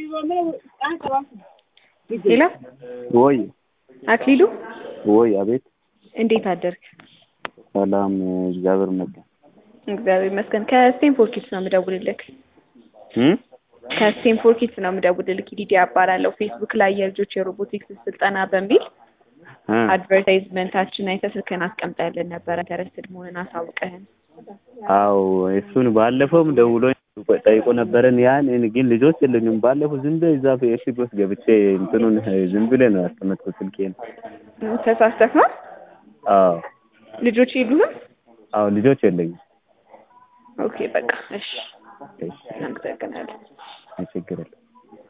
ሄሎ ወይ አክሊሉ ወይ አቤት እንዴት አደርክ? ሰላም እግዚአብሔር ይመስገን እግዚአብሔር ይመስገን። ከስቴንፎርድ ኪድስ ነው የምደውልልክ። እም ከስቴንፎርድ ኪድስ ነው የምደውልልክ። ሊዲያ እባላለሁ። ፌስቡክ ላይ የልጆች የሮቦቲክስ ስልጠና በሚል እ አድቨርታይዝመንታችን አይተህ ስልክህን አስቀምጠህልን ነበረ። ኢንተረስትድ መሆንን አሳውቀህን። አዎ እሱን ባለፈውም ደውሎ ጠይቆ ነበረን። ያን ግን ልጆች የለኝም። ባለፈው ዝም ብለህ እዛ ፌስቡክ ውስጥ ገብቼ እንትኑን ዝም ብለህ ነው ያስቀመጥኩት ስልኬን። ተሳስተህ ነው? አዎ ልጆች የሉህም? አዎ ልጆች የለኝም። ኦኬ በቃ እሺ፣ እሺ እናመሰግናለን። ችግር የለም።